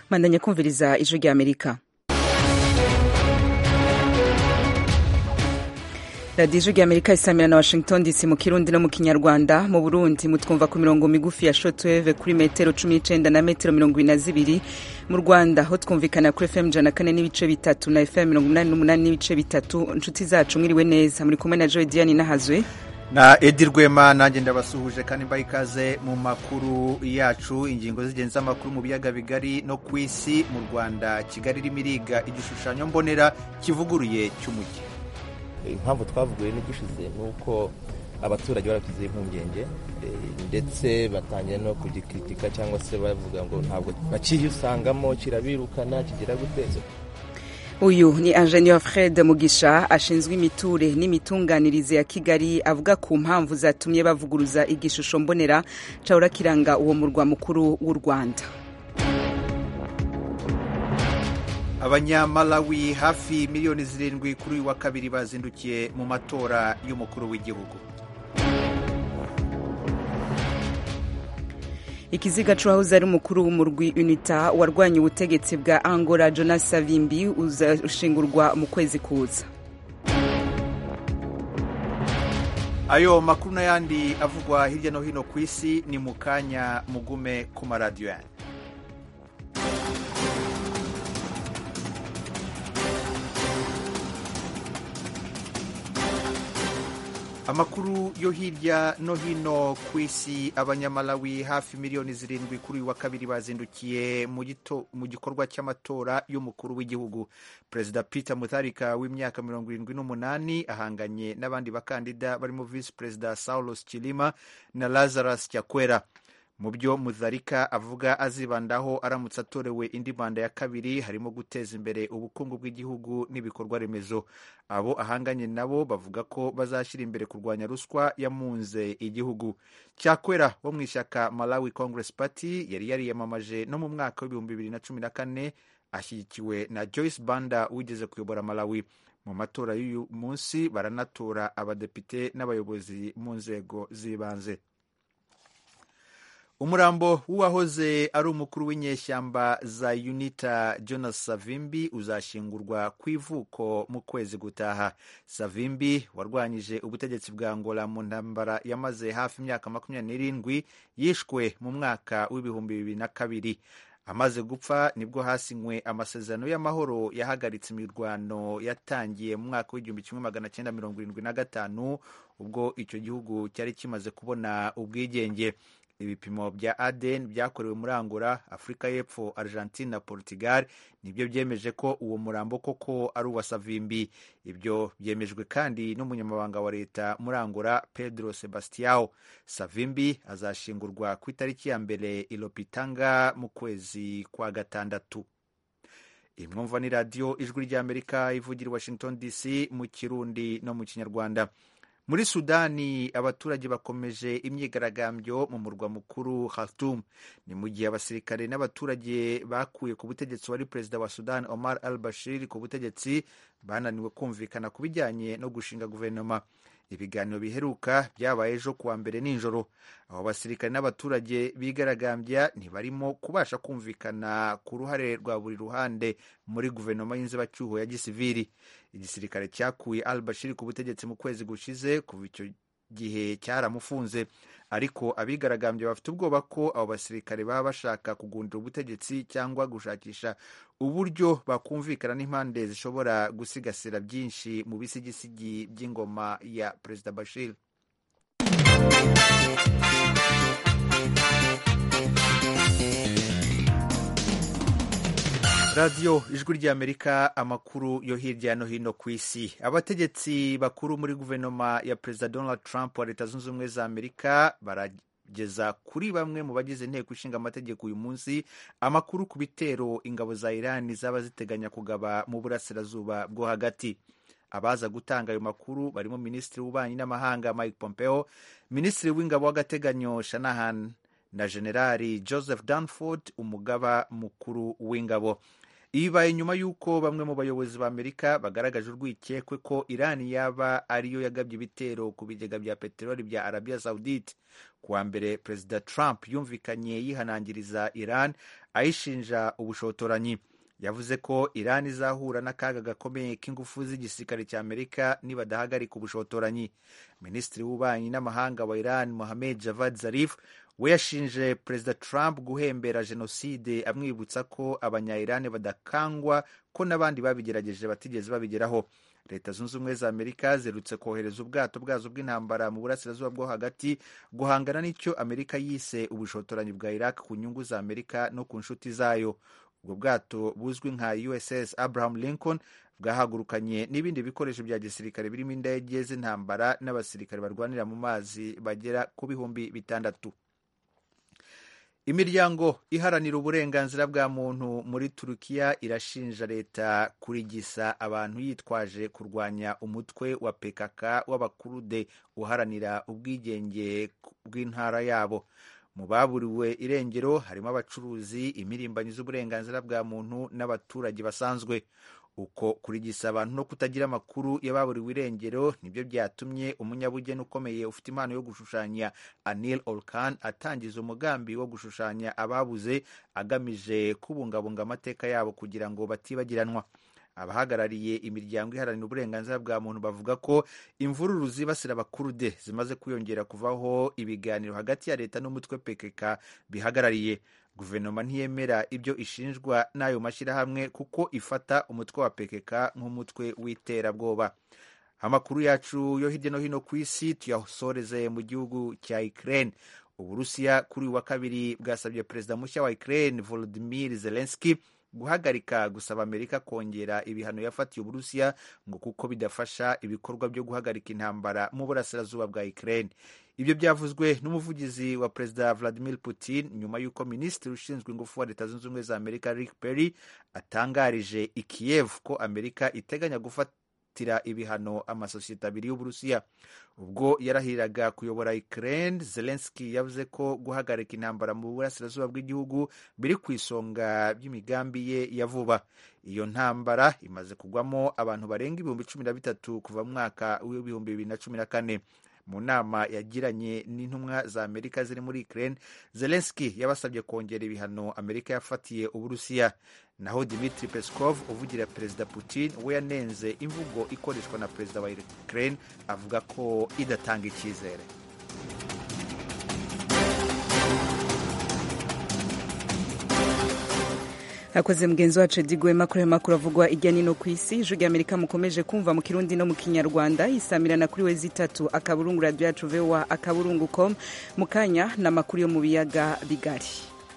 mandanya kumviriza ijwi rya amerika radiyo ijwi rya amerika isamira na washington dc mu kirundi no mu kinyarwanda mu burundi mutwumva ku mirongo migufi ya shotweve kuri metero cumi n'icenda na metero mirongo ibiri na zibiri mu rwanda ho twumvikana kuri fm ijana kane n'ibice bitatu na fm mirongo umunani n'umunani n'ibice bitatu inshuti zacu mwiriwe neza muri kumwe na joy diane nahazwe na edi rwema nanjye ndabasuhuje kandi mbaha ikaze mu makuru yacu ingingo z'ingenzi z'amakuru mu biyaga bigari no ku isi mu rwanda kigali irimo iriga igishushanyo mbonera kivuguruye cy'umujyi impamvu twavuguye n'ubushize ni uko abaturage baragize impungenge ndetse batangiye no kugikritika cyangwa se bavuga ngo ntabwo bakiyusangamo kirabirukana kigira guteza uyu ni ingenieur fred mugisha ashinzwe imiture n'imitunganirize ya kigali avuga ku mpamvu zatumye bavuguruza igishusho mbonera cahora kiranga uwo murwa mukuru w'u rwanda abanyamalawi hafi miliyoni zirindwi kuri uyu wa kabiri bazindukiye mu matora y'umukuru w'igihugu ikiziga c'uwahoze ari umukuru w'umurwi unita warwanya ubutegetsi bwa angola jonas savimbi uzashingurwa mu kwezi kuza ayo makuru n'ayandi avugwa hirya no hino ku isi ni mu kanya mugume ku maradiyo yanyu amakuru yo hirya no hino ku isi abanyamalawi hafi miliyoni zirindwi kuri uyu wa kabiri bazindukiye mu gikorwa cy'amatora y'umukuru w'igihugu perezida peter mutharika w'imyaka mirongo irindwi n'umunani ahanganye n'abandi bakandida barimo visi perezida saulos chilima na lazarus cyakwera mu byo muzarika avuga azibandaho aramutse atorewe indi manda ya kabiri harimo guteza imbere ubukungu bw'igihugu n'ibikorwa remezo abo ahanganye nabo bavuga ko bazashyira imbere kurwanya ruswa yamunze igihugu cyakwera wo mu ishyaka malawi congress party yari yariyamamaje no mu mwaka w'ibihumbi bibiri na cumi na kane ashyigikiwe na joyce banda wigeze kuyobora malawi mu matora y'uyu munsi baranatora abadepite n'abayobozi mu nzego z'ibanze umurambo w'uwahoze ari umukuru w'inyeshyamba za unita jonas savimbi uzashingurwa ku ivuko mu kwezi gutaha savimbi warwanyije ubutegetsi bwa angola mu ntambara yamaze hafi imyaka makumyabiri n'irindwi yishwe mu mwaka w'ibihumbi bibiri na kabiri amaze gupfa nibwo hasinywe amasezerano y'amahoro yahagaritse imirwano yatangiye mu mwaka w'igihumbi kimwe magana cyenda mirongo irindwi na gatanu ubwo icyo gihugu cyari kimaze kubona ubwigenge ibipimo bya aden byakorewe muri angola afurika y'epfo argentine na portugal nibyo byemeje ko uwo murambo koko ari uwa savimbi ibyo byemejwe kandi n'umunyamabanga wa leta muri angola pedro sebastiao savimbi azashingurwa ku itariki ya mbere ilopitanga mu kwezi kwa gatandatu imwumva ni radiyo ijwi ry'amerika ivugira i washington dc mu kirundi no mu kinyarwanda muri sudani abaturage bakomeje imyigaragambyo mu murwa mukuru Khartoum ni mu gihe abasirikare n'abaturage bakuye ku butegetsi wari perezida wa Sudan Omar al Bashir ku butegetsi bananiwe kumvikana ku bijyanye no gushinga guverinoma ibiganiro biheruka byabaye ejo kuwa mbere nijoro abo basirikare n'abaturage bigaragambya ntibarimo kubasha kumvikana ku ruhare rwa buri ruhande muri guverinoma y'inzibacyuho ya gisiviri igisirikare cyakuye al bashir ku butegetsi mu kwezi gushize kuva icyo gihe cyaramufunze ariko abigaragambye bafite ubwoba ko abo basirikare baba bashaka kugundira ubutegetsi cyangwa gushakisha uburyo bakumvikana n'impande zishobora gusigasira byinshi mu bisigisigi by'ingoma ya perezida bashir radiyo ijwi ry'amerika amakuru yo hirya no hino ku isi abategetsi bakuru muri guverinoma ya perezida donald trump wa leta zunze ubumwe za amerika barageza kuri bamwe mu bagize inteko ishinga amategeko uyu munsi amakuru ku bitero ingabo za irani zaba ziteganya kugaba mu burasirazuba bwo hagati abaza gutanga ayo makuru barimo minisitiri w'ububanyi n'amahanga mike pompeo minisitiri w'ingabo w'agateganyo shanahan na generali joseph danford umugaba mukuru w'ingabo ibibaye nyuma y'uko bamwe mu bayobozi ba amerika bagaragaje urwikekwe ko irani yaba ariyo yagabye ibitero ku bigega bya peteroli bya arabia saudite kuwa mbere perezida trump yumvikanye yihanangiriza iran ayishinja ubushotoranyi yavuze ko iran izahura n'akaga gakomeye k'ingufu z'igisirikare cya amerika nibadahagarika ubushotoranyi minisitiri w'ububanyi n'amahanga wa iran mohamed javad zarif we yashinje perezida trump guhembera jenoside amwibutsa ko abanya-iran badakangwa ko n'abandi babigerageje batigeze babigeraho leta zunze ubumwe za amerika zerutse kohereza ubwato bwazo bw'intambara mu burasirazuba bwo hagati guhangana n'icyo amerika yise ubushotoranyi bwa iraq ku nyungu za amerika no ku nshuti zayo ubwo bwato buzwi nka uss abraham lincoln bwahagurukanye n'ibindi bikoresho bya gisirikare birimo indege z'intambara n'abasirikare barwanira mu mazi bagera ku bihumbi bitandatu imiryango iharanira uburenganzira bwa muntu muri turukiya irashinja leta kurigisa abantu yitwaje kurwanya umutwe wa pkk w'abakurude uharanira ubwigenge bw'intara yabo mu baburiwe irengero harimo abacuruzi imirimbanyi z'uburenganzira bwa muntu n'abaturage basanzwe uko kurigisa abantu no kutagira amakuru y'ababuriwe irengero nibyo byatumye umunyabugeni ukomeye ufite impano yo gushushanya anil olkan atangiza umugambi wo gushushanya ababuze agamije kubungabunga amateka yabo kugira ngo batibagiranwa abahagarariye imiryango iharanira uburenganzira bwa muntu bavuga ko imvururu zibasira abakurude zimaze kwiyongera kuvaho ibiganiro hagati ya leta n'umutwe pkk bihagarariye guverinoma ntiyemera ibyo ishinjwa n'ayo mashyirahamwe kuko ifata umutwe wa pkk nk'umutwe w'iterabwoba amakuru yacu yo hirya no hino ku isi tuyasoreze mu gihugu cya ukraine uburusiya kuri uyu wa kabiri bwasabye perezida mushya wa ukraine volodimir zelenski guhagarika gusaba amerika kongera ibihano yafatiye uburusiya ngo kuko bidafasha ibikorwa byo guhagarika intambara mu burasirazuba bwa ukraine ibyo byavuzwe n'umuvugizi wa perezida vladimir putin nyuma y'uko minisitiri ushinzwe ingufu wa leta zunze ubumwe za amerika rick perry atangarije i kiev ko amerika iteganya gufatira ibihano amasosiyete abiri y'uburusiya ubwo yarahiriraga kuyobora ukraine zelenski yavuze ko guhagarika intambara mu burasirazuba bw'igihugu biri ku isonga by'imigambi ye ya vuba iyo ntambara imaze kugwamo abantu barenga ibihumbi cumi na bitatu kuva mu mwaka w'ibihumbi bibiri na cumi na kane mu nama yagiranye n'intumwa za amerika ziri muri ukraine zelenski yabasabye kongera ibihano amerika yafatiye uburusiya naho dimitri peskov uvugira perezida putin we yanenze imvugo ikoreshwa na perezida wa ukraine avuga ko idatanga icyizere akoze mugenzi wacu digwema kuri ayo makuru avugwa ijya nino ku isi ijwi rya amerika mukomeje kumva mu kirundi no mu kinyarwanda isamirana kuri we zitatu akaburungu radiyo yacu vowa akaburungu com mu kanya ni amakuru yo mu biyaga bigari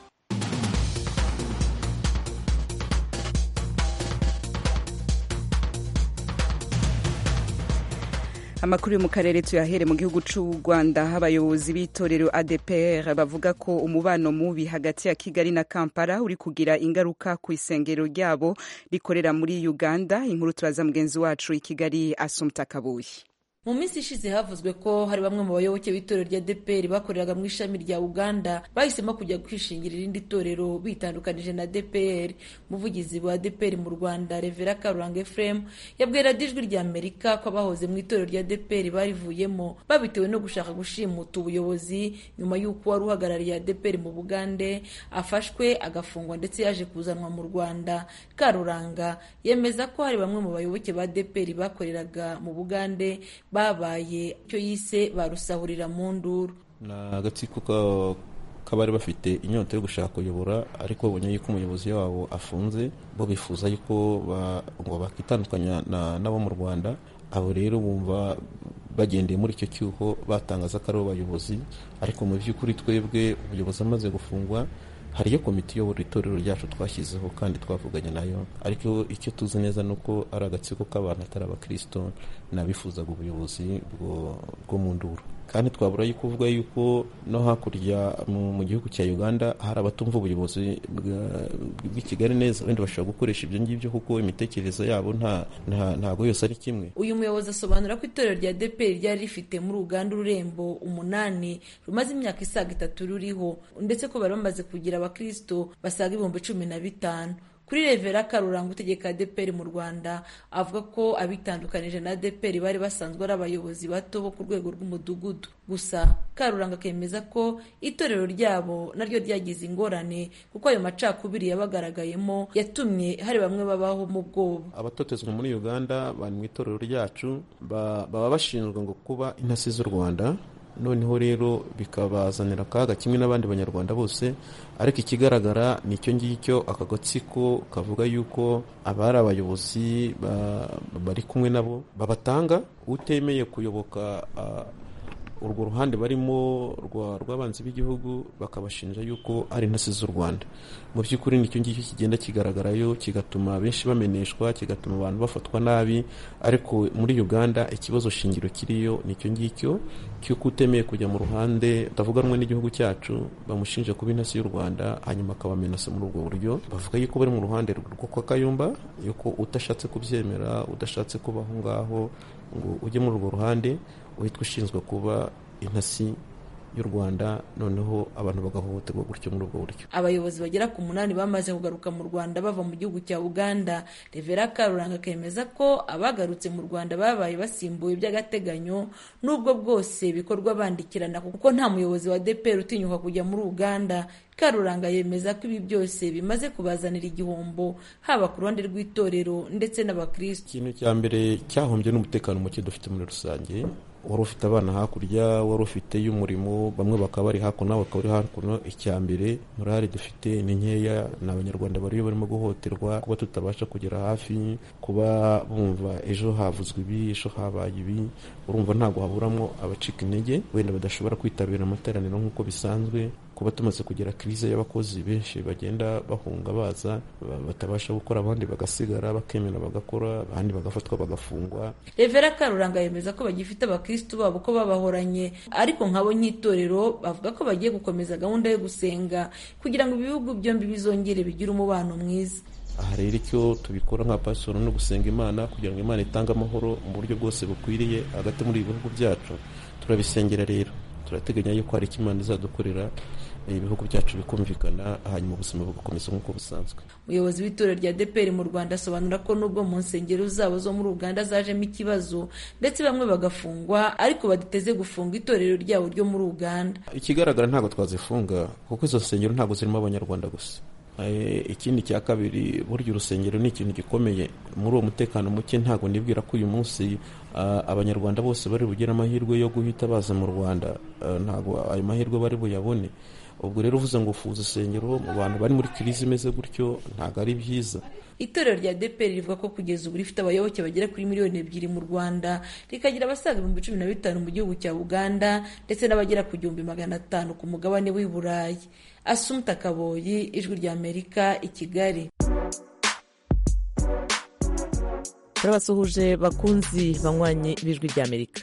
amakuru yo mu karere tuyahere mu gihugu cy'u rwanda abayobozi b'itorero adpr bavuga ko umubano mubi hagati ya kigali na kampala uri kugira ingaruka ku isengero ryabo rikorera muri uganda inkuru turaza mugenzi wacu i kigali asumta kabuye mu minsi ishize havuzwe ko hari bamwe mu bayoboke b'itorero rya deperi bakoreraga mu ishami rya uganda bahisemo kujya kwishingira irindi torero bitandukanije na deperi umuvugizi wa deperi mu rwanda revera karuranga efuremu yabwira ijwi rya amerika ko abahoze mu itorero rya deperi barivuyemo babitewe no gushaka gushimuta ubuyobozi nyuma y'uko wari uhagarariye deperi mu bugande afashwe agafungwa ndetse yaje kuzanwa mu rwanda karuranga yemeza ko hari bamwe mu bayoboke ba deperi bakoreraga mu bugande babaye icyo yise barusahurira mu nduru ni agatsiko k'abari bafite inyota yo gushaka kuyobora ariko babonye yuko umuyobozi wabo afunze bo bifuza yuko ngo bakitandukanya n'abo mu rwanda abo rero bumva bagendeye muri icyo cyuho batangaza ko ari abayobozi ariko mu by'ukuri twebwe ubuyobozi amaze gufungwa hariyo komite iyobora itorero ryacu twashyizeho kandi twavuganye nayo ariko icyo tuzi neza ni uko ari agatsiko k'abantu atari abakirisito n'abifuzaga ubuyobozi bwo mu nduru kandi twabura yuko uvuga yuko no hakurya mu gihugu cya uganda hari abatumva ubuyobozi bw'i kigali neza wenda bashobora gukoresha ibyo ngibyo kuko imitekerereze yabo ntabwo yose ari kimwe uyu muyobozi asobanura ko itorero rya deperi ryari rifite muri uganda ururembo umunani rumaze imyaka isaga itatu ruriho ndetse ko bari bamaze kugira abakirisito basaga ibihumbi cumi na bitanu kuri revera karuranga utegeka adeperi mu rwanda avuga ko abitandukanije na adeperi bari basanzwe ari abayobozi bato bo ku rwego rw'umudugudu gusa karuranga akemeza ko itorero ryabo naryo ryagize ingorane kuko ayo macakubiri yabagaragayemo yatumye hari bamwe babaho mu bwoba abatotezwa muri uganda bari mu itorero ryacu baba bashinzwe ngo kuba intasi z'u rwanda noneho rero bikabazanira akaga kimwe n'abandi banyarwanda bose ariko ikigaragara ni icyo ngicyo aka gatsiko kavuga yuko abari abayobozi bari kumwe nabo babatanga utemeye kuyoboka urwo ruhande barimo rw'abanzi b'igihugu bakabashinja yuko ari intasi z'u rwanda mu by'ukuri nicyo ngicyo kigenda kigaragarayo kigatuma benshi bameneshwa kigatuma abantu bafatwa nabi ariko muri uganda ikibazo shingiro kiriyo nicyo ngicyo cy'uko utemeye kujya mu ruhande utavuga rumwe n'igihugu cyacu bamushinja kuba intasi y'u rwanda hanyuma akabamenasa muri ubwo buryo bavuga yuko bari mu ruhande rwo kwa kayumba yuko udashatse kubyemera udashatse kuba aho ngaho ngo ujye muri urwo ruhande uhitwa ushinzwe kuba intasi y'u rwanda noneho abantu bagahohoterwa gutyo muri ubwo buryo abayobozi bagera ku munani bamaze kugaruka mu rwanda bava mu gihugu cya uganda revera karuranga akemeza ko abagarutse mu rwanda babaye basimbuwe by'agateganyo n'ubwo bwose bikorwa bandikirana kuko nta muyobozi wa dpr utinyuka kujya muri uganda karuranga yemeza ko ibi byose bimaze kubazanira igihombo haba ku ruhande rw'itorero ndetse n'abakristo ikintu cya mbere cyahombye n'umutekano muke dufite muri rusange wari ufite abana hakurya wari ufite y'umurimo bamwe bakaba bari hakuno bakaba bari hakuno icya mbere morali dufite ni nkeya ni abanyarwanda bariyo barimo guhohoterwa kuba tutabasha kugera hafi kuba bumva ejo havuzwe ibi ejo habaye ibi urumva ntabwo haburamo abacika intege wenda badashobora kwitabira amateraniro nk'uko bisanzwe kuba tumaze kugera kirize y'abakozi benshi bagenda bahunga baza batabasha gukora abandi bagasigara bakemera bagakora abandi bagafatwa bagafungwa revera karuranga yemeza ko bagifite abakristu babo ko babahoranye ariko nkabo nk'itorero bavuga ko bagiye gukomeza gahunda yo gusenga kugira ngo ibihugu byombi bizongere bigire umubano mwiza aha rero icyo tubikora nka pasoro no gusenga imana kugira ngo imana itange amahoro mu buryo bwose bukwiriye hagati muri ibi bihugu byacu turabisengera rero turateganya yuko hari icyo imana izadukorera ibihugu byacu bikumvikana hanyuma ubuzima bugakomeza nk'uko busanzwe umuyobozi w'itorero rya deperi mu rwanda asobanura ko nubwo mu nsengero zabo zo muri uganda zajemo ikibazo ndetse bamwe bagafungwa ariko badateze gufunga itorero ryabo ryo muri uganda ikigaragara ntabwo twazifunga kuko izo nsengero ntabwo zirimo abanyarwanda gusa ikindi cya kabiri burya urusengero ni ikintu gikomeye muri uwo mutekano muke ntabwo nibwira ko uyu munsi abanyarwanda bose bari bugire amahirwe yo guhita baza mu rwanda ntabwo ayo mahirwe bari buyabone ubwo rero uvuze ngo ufuza urusengero mu bantu bari muri kirizi imeze gutyo ntabwo ari byiza itorero rya deperi rivuga ko kugeza ubu rifite abayoboke bagera kuri miliyoni ebyiri mu rwanda rikagira abasaga ibihumbi cumi na bitanu mu gihugu cya uganda ndetse n'abagera ku gihumbi magana atanu ku mugabane w'i burayi asumta kaboyi ijwi rya amerika i kigali turabasuhuje bakunzi banywanye b'ijwi rya amerika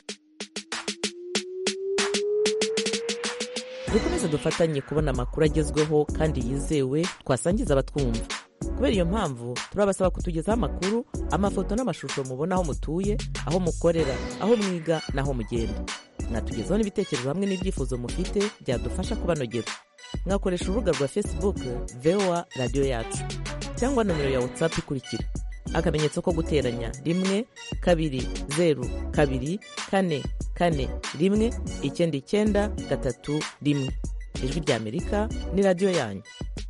dukomeze dufatanye kubona amakuru agezweho kandi yizewe twasangiza abatwumva kubera iyo mpamvu turabasaba kutugezaho amakuru amafoto n'amashusho mubona aho mutuye aho mukorera aho mwiga n'aho mugenda mwatugezaho n'ibitekerezo hamwe n'ibyifuzo mufite byadufasha kubanogera mwakoresha urubuga rwa facebook voa radiyo yacu cyangwa nomero ya whatsapp ikurikira akamenyetso ko guteranya rimwe kabiri zeru kabiri kane kane rimwe icyenda icyenda gatatu rimwe ijwi rya amerika ni radiyo yanyu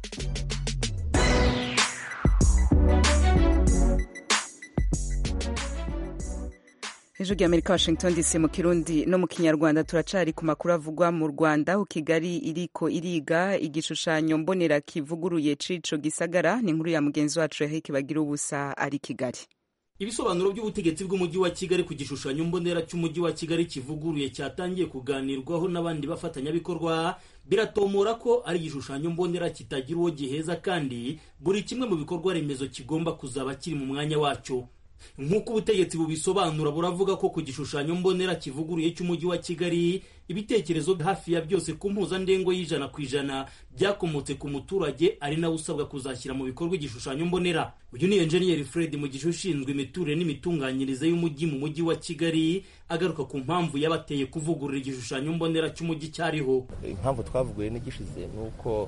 ijwi rya amerika washington dc mu kirundi no mu kinyarwanda turacari ku makuru avugwa mu rwanda aho kigali iriko iriga igishushanyo mbonera kivuguruye cico gisagara ni inkuru ya mugenzi wacu yaheke bagira ubusa ari kigali ibisobanuro by'ubutegetsi bw'umujyi wa kigali ku gishushanyo mbonera cy'umujyi wa kigali kivuguruye cyatangiye kuganirwaho n'abandi bafatanyabikorwa biratomora ko ari igishushanyo mbonera kitagira uwo giheza kandi buri kimwe mu bikorwa remezo kigomba kuzaba kiri mu mwanya wacyo nk'uko ubutegetsi bubisobanura buravuga ko ku gishushanyo mbonera kivuguruye cy'umujyi wa kigali ibitekerezo hafi ya byose ku mpuzandengo y'ijana ku ijana byakomotse ku muturage ari nawe usabwa kuzashyira mu bikorwa igishushanyo mbonera uyu ni enjeniyeri fred mu gihe ushinzwe imiturire n'imitunganyirize y'umujyi mu mujyi wa kigali agaruka ku mpamvu yabateye kuvugurura igishushanyo mbonera cy'umujyi cyariho impamvu twavuguye n'igishize ni uko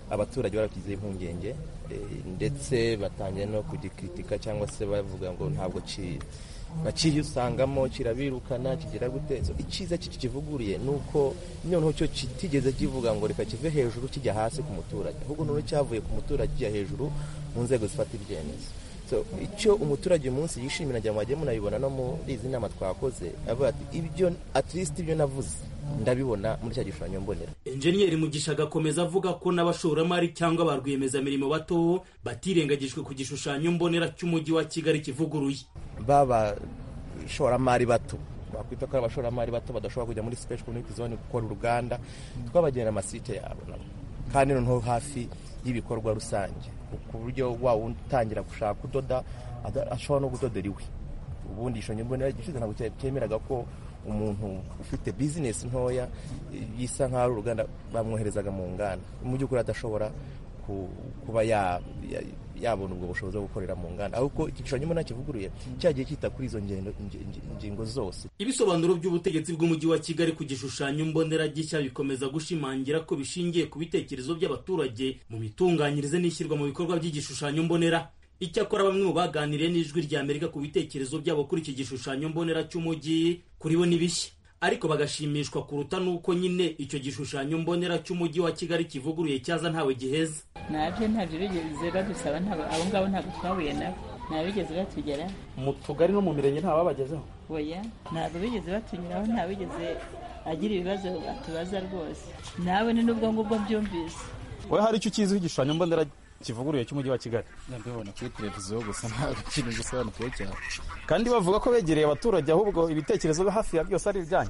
abaturage barakize impungenge ndetse batangiye no kugikritika cyangwa se bavuga ngo ntabwo bakiyusangamo kirabirukana kigira gute icyiza kiki kivuguriye ni uko noneho cyo kitigeze kivuga ngo reka kive hejuru kijya hasi ku muturage ahubwo noneho cyavuye ku muturage kijya hejuru mu nzego zifata ibyemezo icyo umuturage uyu munsi yishimira ngira ngo mwagiye munabibona no muri izi nama twakoze avuga ati ibyo at least ibyo navuze ndabibona muri cya gishushanyo mbonera enjeniyeri mugisha agakomeza avuga ko n'abashoramari cyangwa ba rwiyemezamirimo bato batirengagijwe ku gishushanyo mbonera cy'umujyi wa kigali kivuguruye b'abashoramari bato bakwita ko ari abashoramari bato badashobora kujya muri special community zone gukora uruganda twabagenera amasite yabo nabo kandi noneho hafi y'ibikorwa rusange ku buryo waba utangira gushaka kudoda ashobora no kudodera iwe ubundi igishushanyo mbonera gishize ntabwo cyemeraga ko umuntu ufite bizinesi ntoya bisa nk'aho ari uruganda bamwoherezaga mu nganda mu by'ukuri adashobora kuba yabona ubwo bushobozi bwo gukorera mu nganda ahubwo igishushanyo mbonera kivuguruye cyagiye cyita kuri izo ngingo zose ibisobanuro by'ubutegetsi bw'umujyi wa kigali ku gishushanyo mbonera gishya bikomeza gushimangira ko bishingiye ku bitekerezo by'abaturage mu mitunganyirize n'ishyirwa mu bikorwa by'igishushanyo mbonera icyakora bamwe mu baganiriye n'ijwi rya amerika ku bitekerezo byabo kuri iki gishushanyo mbonera cy'umujyi kuri bo ni bishya ariko bagashimishwa kuruta n'uko nyine icyo gishushanyo mbonera cy'umujyi wa kigali kivuguruye cyaza ntawe giheza nabyo ntabyo bigeze badusaba abo ngabo ntabwo twahuye nabo ntabwo bigeze batugeraho mu tugari no mu mirenge nta babagezeho oya ntabwo bigeze batunyuraho nta bigeze agira ibibazo atubaza rwose nawe ni n'ubwo ngubwo byumvise wowe hari icyo ukiziho igishushanyo mbonera kivuguruye cy'umujyi wa kigali ndabibona kuri televiziyo gusa ntabwo ikintu gisobanukiwe cyane kandi bavuga ko begereye abaturage ahubwo ibitekerezo hafi ya byose ari ibyanyu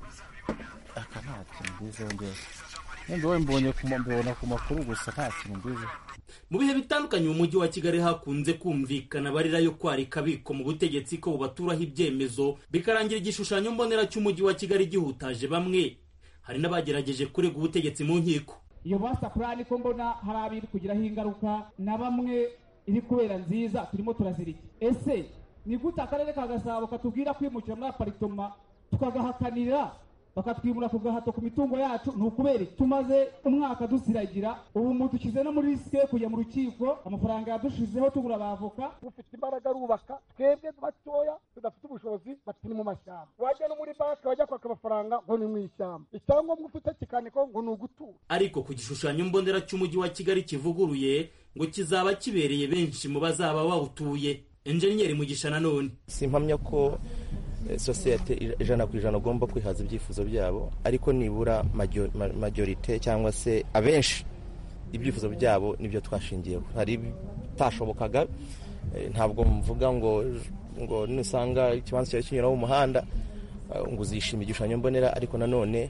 aka nta kintu mbiziho ngewe wenda wowe mbonye mbibona ku makuru gusa nta kintu mbiziho mu bihe bitandukanye mu mujyi wa kigali hakunze kumvikana abarira yo kwarika abiko mu butegetsi ko bubaturaho ibyemezo bikarangira igishushanyo mbonera cy'umujyi wa kigali gihutaje bamwe hari n'abagerageje kurega ubutegetsi mu nkiko iyo basa purani ko mbona hari abiri kugiraho ingaruka na bamwe iri kubera nziza turimo turazirika ese ni gute akarere ka gasabo katubwira kwimukira muri aparitoma tukagahakanira bakatwimura ku gahato ku mitungo yacu ni ukubera tumaze umwaka dusiragira ubu mudushyize no muri risike yo kujya mu rukiko amafaranga yadushizeho tugura abavoka ufite imbaraga arubaka twebwe batoya tudafite ubushobozi bati ni mu mashyamba wajya no muri banki wajya kwaka amafaranga ngo ni mu ishyamba icyangombwa ufite kikandikwaho ngo ni ugutura ariko ku gishushanyo mbonera cy'umujyi wa kigali kivuguruye ngo kizaba kibereye benshi mu bazaba bawutuye enjeniyeri mugisha nanone simpamya ko sosiyete ijana ku ijana ugomba kwihaza ibyifuzo byabo ariko nibura majorite cyangwa se abenshi ibyifuzo byabo nibyo twashingiyeho hari ibitashobokaga ntabwo mvuga ngo ngo nusanga ikibanza cyawe kinyuraho umuhanda ngo uzishime igishushanyo mbonera ariko nanone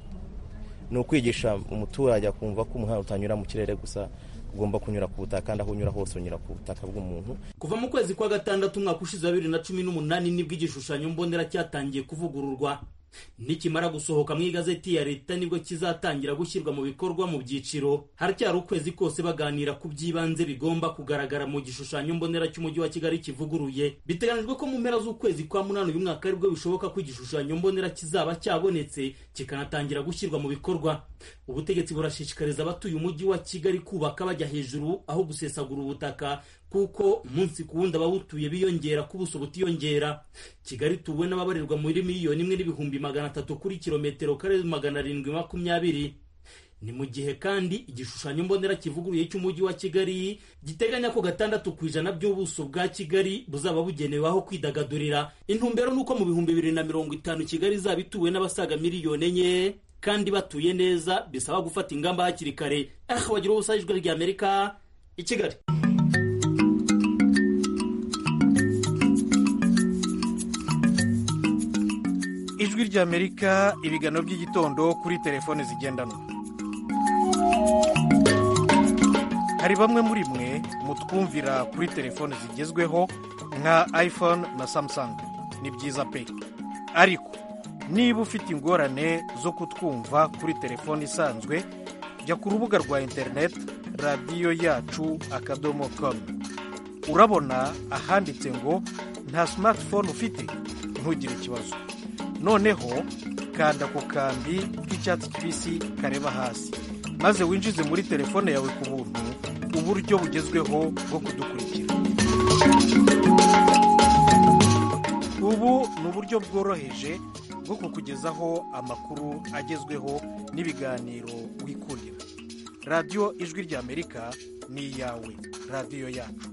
ni ukwigisha umuturage akumva ko umuhanda utanyura mu kirere gusa ugomba kunyura ku butaka kandi aho unyura hose unyura ku butaka bw'umuntu kuva mu kwezi kwa gatandatu umwaka ushize wa bibiri na cumi n'umunani nibwo igishushanyo mbonera cyatangiye kuvugururwa nikimara gusohoka mu igazeti ya leta nibwo kizatangira gushyirwa mu bikorwa mu byiciro haracyari ukwezi kose baganira ku by'ibanze bigomba kugaragara mu gishushanyo mbonera cy'umujyi wa kigali kivuguruye biteganyijwe ko mu mpera z'ukwezi kwa munani uyu mwaka aribwo bishoboka ko igishushanyo mbonera kizaba cyabonetse kikanatangira gushyirwa mu bikorwa ubutegetsi burashishikariza abatuye umujyi wa kigali kubaka bajya hejuru aho gusesagura ubutaka kuko umunsi ku wundi abawutuye biyongera ku buso butiyongera kigali tuwe n'ababarirwa muri miliyoni imwe n'ibihumbi magana atatu kuri kilometero kare magana arindwi makumyabiri ni mu gihe kandi igishushanyo mbonera kivuguruye cy'umujyi wa kigali giteganya ko gatandatu ku ijana by'ubuso bwa kigali buzaba bugenewe aho kwidagadurira intumbero ni uko mu bihumbi bibiri na mirongo itanu kigali izaba ituwe n'abasaga miliyoni enye kandi batuye neza bisaba gufata ingamba hakiri kare aha wagira ubusa ijwi ry'amerika i kigali ijwi ry'amerika ibiganiro by'igitondo kuri telefone zigendanwa hari bamwe muri mwe mutwumvira kuri telefone zigezweho nka iphone na samsung ni byiza pe ariko niba ufite ingorane zo kutwumva kuri telefone isanzwe jya ku rubuga rwa interineti radiyo yacu akadomo komu urabona ahanditse ngo nta simatifone ufite ntugire ikibazo noneho kanda ku kambi k'icyatsi kibisi kareba hasi maze winjize muri telefone yawe ku buntu uburyo bugezweho bwo kudukurikira ubu ni uburyo bworoheje bwo kukugezaho amakuru agezweho n'ibiganiro wikurira radiyo ijwi ry'amerika ni iyawe radiyo yacu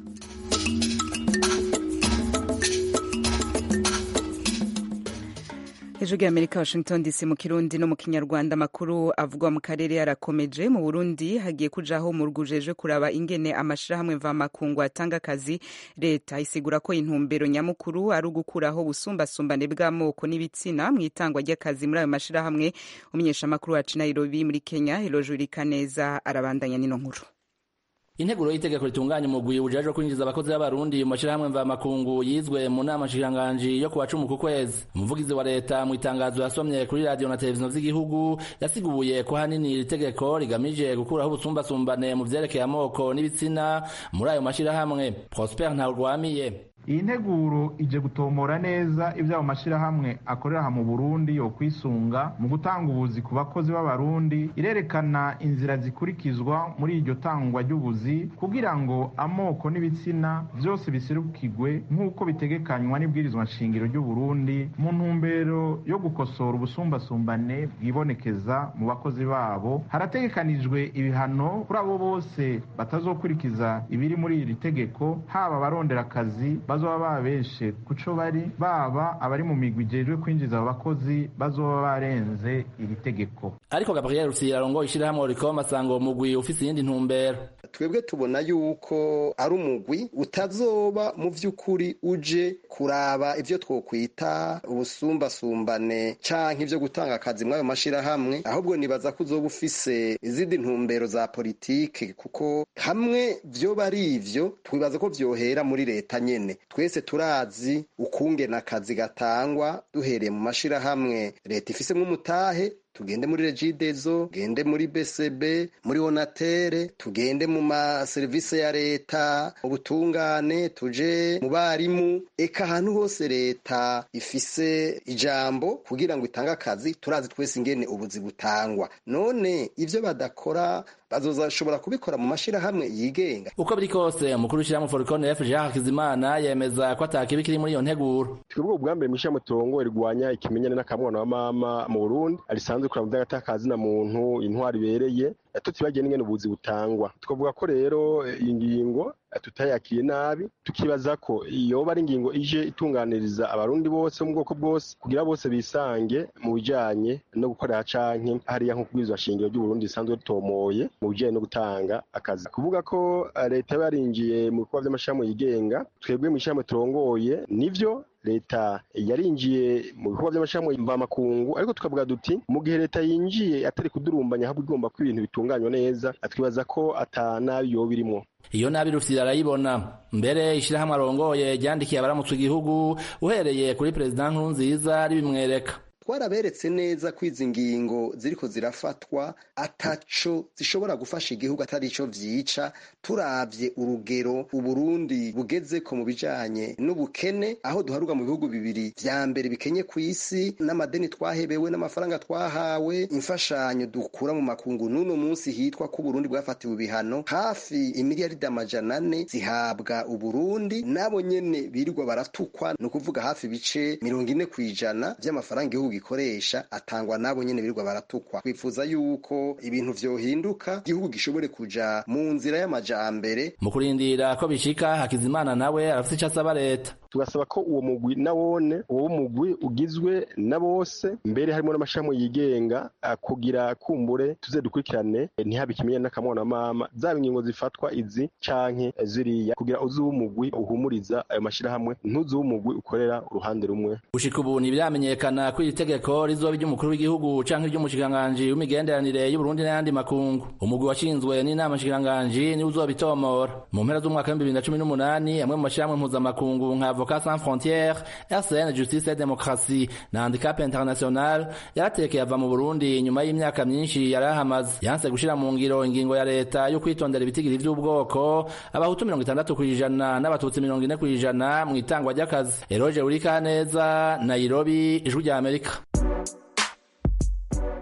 hejuru y'amerika washington dc mu kirundi no mu kinyarwanda amakuru avugwa mu karere yarakomeje mu burundi hagiye kujaho mu rwujeje kuraba ingene amashirahamwe mvamakungu atanga akazi leta isigura ko intumbero nyamukuru ari ugukuraho ubusumbasumbane bw'amoko n'ibitsina mu itangwa ry'akazi muri ayo mashirahamwe umunyeshamakuru wacu nairobi muri kenya helojurika neza arabandanya n'ino nkuru integuro y'itegeko ritunganya umugwi ujejwe kwinjiza abakozi b'abarundi mu mashirahamwe mvamakungu yizwe mu nama nshikiranganji yo kuwa cumi ku kwezi umuvugizi wa leta mu itangazo yasomye kuri radiyo na televiziyo z'igihugu yasiguye ko hanini iri tegeko rigamije gukuraho ubusumbasumbane mu vyerekeye amoko n'ibitsina muri ayo mashirahamwe prosper ntawurwamiye iyi nteguro ije gutomora neza ibyo ayo mashyirahamwe akorera aha mu burundi yo kwisunga mu gutanga ubuzi ku bakozi b'abarundi irerekana inzira zikurikizwa muri iryo tangwa ry'ubuzi kugira ngo amoko n'ibitsina byose biserukirwe nk'uko bitegekanywa n'ibwirizwa nshingiro ry'uburundi mu ntumbero yo gukosora ubusumbasumbane bwibonekeza mu bakozi babo harategekanijwe ibihano kuri abo bose batazokurikiza ibiri muri iri tegeko haba abarondera akazi bazoba babeshe kuco bari baba abari mu migwi ijejwe kwinjiza abo bakozi bazoba barenze iri tegeko ariko gabriel rusira arongoye ishirahamwe rikoma asanga uwo mugwi ufise iyindi ntumbero twebwe tubona yuko ari umugwi utazoba mu vy'ukuri uje kuraba ivyo twokwita ubusumbasumbane canke ivyo gutanga akazi mw'ayo mashirahamwe ahubwo nibaza ko uzoba ufise izindi ntumbero za politike kuko hamwe vyoba ari ivyo twibaza ko vyohera muri leta nyene twese turazi ukungena akazi gatangwa duhereye mu mashirahamwe leta ifisemwo umutahe tugende muri regidezo tugende muri bcb muri onatere tugende mu maserivisi ya leta ubutungane tuje mu barimu eka ahantu hose leta ifise ijambo kugira ngo itange akazi turazi twese ingene ubuzi butangwa none ivyo badakora bazozashobora kubikora mu mashirahamwe yigenga uko biri kose umukuru w'ishirahamwe forikone f jean hakizimana yemeza ko atakibi kiri muri iyo nteguro twebwe ubwa mbere mw'ishirahamwe turongo rigwanya ikimenyane n'akamwana wa mama mu burundi arisanzwe kuraba mu vy'agatakazi na muntu intwari ibereye tutibagiye n'ingene ubuzi butangwa twavuga ko rero iyi ngingo tutayakiriye nabi tukibaza ko yoba ari ingingo ije itunganiriza abarundi bose mu bwoko bwose kugira bose bisange mu bijanye no gukorera canke hariya nko kubwirizwa shingiro ry'uburundi risanzwe ritomoye mu bijanye no gutanga akazi kuvuga ko leta yaba yarinjiye mu bikorwa vy'amashirahamwe yigenga twebwe mw'ishirahamwe turongoye nivyo leta yarinjiye mu bikorwa by'amashirahamwe mvamakungu ariko tukavuga duti mu gihe leta yinjiye atari kudurumbanya ahubwo igomba ko ibintu bitunganywa neza twibaza ko ata nabi yoba irimwo iyo nabi rufite arayibona mbere ishirahamwe arongoye ryandikiye abaramutse igihugu uhereye kuri perezida nkurunziza ribimwereka twaraberetse neza ko izi ngingo ziriko zirafatwa ataco zishobora gufasha igihugu atari ico vyica turavye urugero uburundi bugezeko mu bijanye n'ubukene aho duharuka mu bihugu bibiri vya mbere bikenye ku isi n'amadeni twahebewe n'amafaranga twahawe imfashanyo dukura mu makungu n'uno munsi hitwa ko uburundi bwafatiwe ibihano hafi imiliyaridi amajana ane zihabwa uburundi nabo nyene birirwa baratukwa ni ukuvuga hafi ibice mirongo ine kw'ijana vy'amafaranga igihugu gikoresha atangwa nabo nyene birirwa baratukwa twifuza yuko ibintu vyohinduka igihugu gishobore kuja mu nzira y'amajambere mu kurindira ko bishika hakizimana nawe arafise ico asaba leta tugasaba ko uwo mugwi nawone uwo mugwi ugizwe na bose mbere harimo n'amashirahamwe yigenga kugira kumbure tuze dukurikirane ntihabe ikimenyane n'akamwana mama zaba ingingo zifatwa izi canke ziriya kugira uzi umugwi uhumuriza ayo mashirahamwe ntuzi umugwi ukorera uruhande rumwe gushika ubu ntibiramenyekana ko iri tegeko rizoba iry'umukuru w'igihugu canke iry'umushikiranganji w'imigenderanire y'uburundi n'ayandi makungu umugwi washinzwe n'inama nshikiranganji niwe uzobitomora mu mpera z'umwaka w'ibihumbi bibiri na cumi n'umunani amwe mu mashirahamwe mpuzamakungu nka Avocats Sans Frontières RCN Justice et Démocratie na Handicap International yaratekeye ava mu Burundi nyuma y'imyaka myinshi yarahamaze yanse gushira mu ngiro ingingo ya leta yo kwitondera ibitigiri vy'ubwoko abahutu mirongo itandatu kw'ijana n'abatutsi mirongo ine kw'ijana mu itangwa ry'akazi Eroge Urikaneza Nairobi ijwi rya Amerika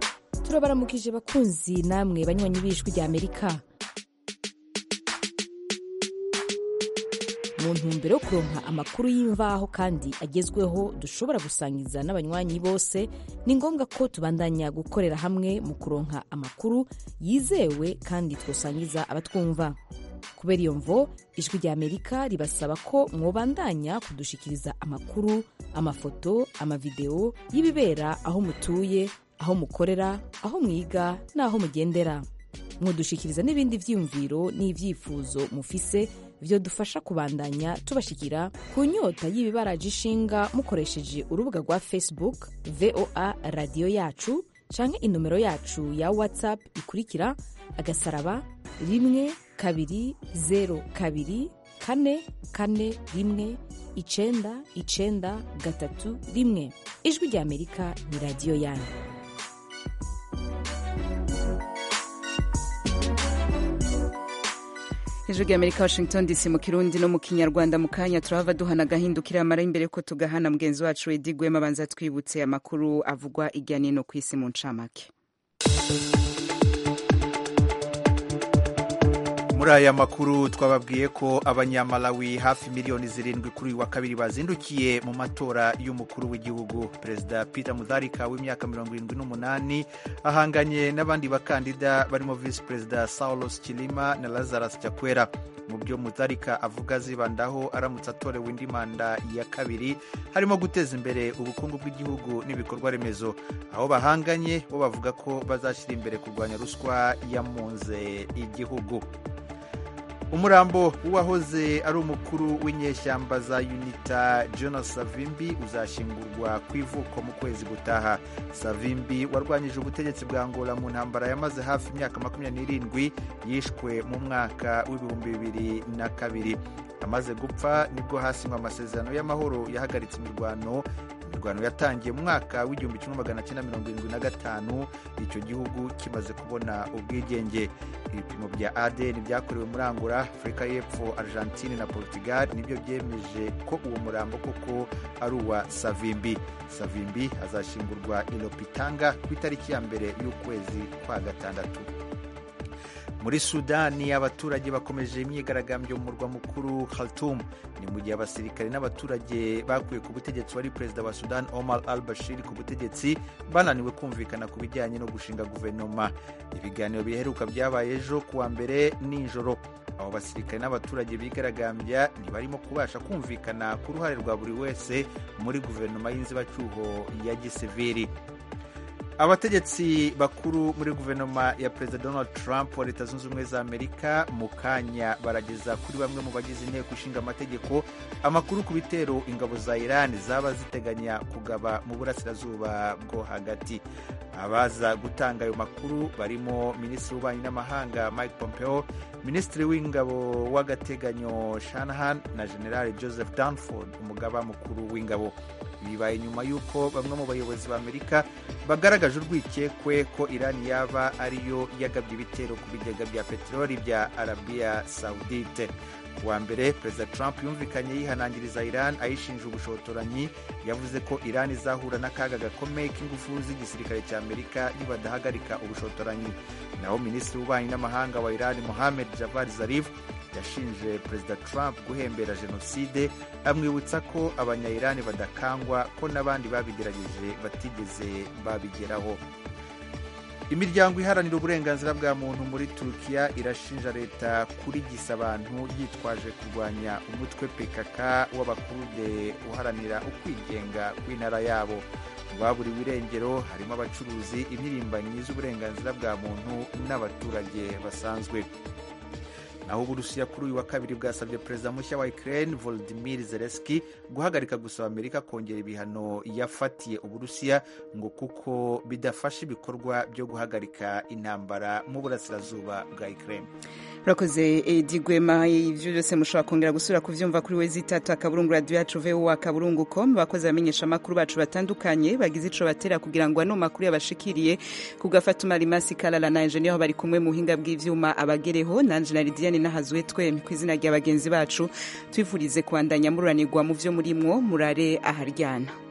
turabaramukije bakunzi namwe banywanyi b'ijwi rya amerika mu ntumbero yo kuronka amakuru y'imvaho kandi agezweho dushobora gusangiza n'abanywanyi bose ni ngombwa ko tubandanya gukorera hamwe mu kuronka amakuru yizewe kandi twosangiza abatwumva kubera iyo mvo ijwi rya amerika ribasaba ko mwobandanya kudushikiriza amakuru amafoto amavideo y'ibibera aho mutuye aho mukorera aho mwiga n'aho mugendera mwodushikiriza n'ibindi vyiyumviro n'ivyifuzo mufise vyo dufasha kubandanya tubashikira ku nyota y'ibibaraje ishinga mukoresheje urubuga rwa facebook voa radiyo yacu canke inomero yacu ya whatsapp ikurikira agasaraba rimwe kabiri zero kabiri kane kane rimwe icenda icenda gatatu rimwe ijwi rya amerika ni radiyo yanyu ijwi rya amerika washington dc mu kirundi no mu kinyarwanda mu kanya turahava duhana agahindukira amara imbere ko tugahana mugenzi wacu edi gwema abanza twibutse amakuru avugwa irya nino ku isi mu ncamake muri aya makuru twababwiye ko abanyamalawi hafi miliyoni zirindwi kuri uyu wa kabiri bazindukiye mu matora y'umukuru w'igihugu perezida peter mutharika w'imyaka mirongo irindwi n'umunani ahanganye n'abandi bakandida barimo visi perezida saulos chilima na lazarus chakwera mu byo mutharika avuga azibandaho aramutse atorewe indi manda ya kabiri harimo guteza imbere ubukungu bw'igihugu n'ibikorwa remezo aho bahanganye bo bavuga ko bazashyira imbere kurwanya ruswa yamunze igihugu umurambo w'uwahoze ari umukuru w'inyeshyamba za unita jonas savimbi uzashyingurwa ku ivuko mu kwezi gutaha savimbi warwanyije ubutegetsi bwa angola mu ntambara yamaze hafi imyaka makumyabiri n'irindwi yishwe mu mwaka w'ibihumbi bibiri na kabiri amaze gupfa nibwo hasinywe amasezerano y'amahoro yahagaritse imirwano imirwano yatangiye mu mwaka w'igihumbi kimwe magana cyenda mirongo irindwi na gatanu icyo gihugu kimaze kubona ubwigenge ibipimo bya adn byakorewe muri angola afurika y'epfo argentine na portugal nibyo byemeje ko uwo murambo koko ari uwa savimbi savimbi azashingurwa i lopitanga ku itariki ya mbere y'ukwezi kwa gatandatu muri sudani abaturage bakomeje imyigaragambyo mu murwa mukuru khartoum ni mu gihe abasirikare n'abaturage bakuye ku butegetsi wari perezida wa sudan omar al bashir ku butegetsi bananiwe kumvikana ku bijyanye no gushinga guverinoma ibiganiro biheruka byabaye ejo kuwa mbere nijoro abo basirikare n'abaturage bigaragambya ntibarimo kubasha kumvikana ku ruhare rwa buri wese muri guverinoma y'inzibacyuho ya gisiviri abategetsi bakuru muri guverinoma ya perezida donald trump wa leta zunze ubumwe za amerika mu kanya barageza kuri bamwe mu bagize inteko ishinga amategeko amakuru ku bitero ingabo za iran zaba ziteganya kugaba mu burasirazuba bwo hagati abaza gutanga ayo makuru barimo minisitiri w'ububanyi n'amahanga mike pompeo minisitiri w'ingabo w'agateganyo shanahan na general joseph danford umugaba mukuru w'ingabo bibaye nyuma y'uko bamwe mu bayobozi ba amerika bagaragaje urwikekwe ko irani yaba ariyo yagabye ibitero ku bigega bya peteroli bya arabiya saudite kuwa mbere perezida trump yumvikanye yihanangiriza iran ayishinja ubushotoranyi yavuze ko iran izahura n'akaga gakomeye k'ingufu z'igisirikare cya amerika nibadahagarika ubushotoranyi naho minisitiri w'ububanyi n'amahanga wa iran mohamed javad zarif yashinje perezida trump guhembera jenoside amwibutsa ko abanyayirani badakangwa ko n'abandi babigerageje batigeze babigeraho imiryango iharanira uburenganzira bwa muntu muri turukiya irashinja leta kurigisa abantu yitwaje kurwanya umutwe pkk w'abakurude uharanira ukwigenga kw'intara yabo mu baburiwe irengero harimo abacuruzi impirimbanyi z'uburenganzira bwa muntu n'abaturage basanzwe naho uburusiya kuri uyu wa kabiri bwasabye perezida mushya wa ukraine volodimir zelenski guhagarika gusaba amerika kongera ibihano yafatiye uburusiya ngo kuko bidafasha ibikorwa byo guhagarika intambara mu burasirazuba bwa ukraine urakoze edi gwema ibyo byose mushobora kongera gusubira kubyumva kuri we zitatu akaburungu radiyo yacu vowa akaburungu com abakozi bamenyesha amakuru bacu batandukanye bagize ico batera kugira ngo ano makuru yabashikiriye kugafata umarimasi karara na enjeniyeri bari kumwe mu buhinga bw'ivyuma abagereho nanje na lidiane nahazwe twemye ku izina rya bagenzi bacu twifurize kubandanya mururanirwa mu vyo murimwo murare aharyana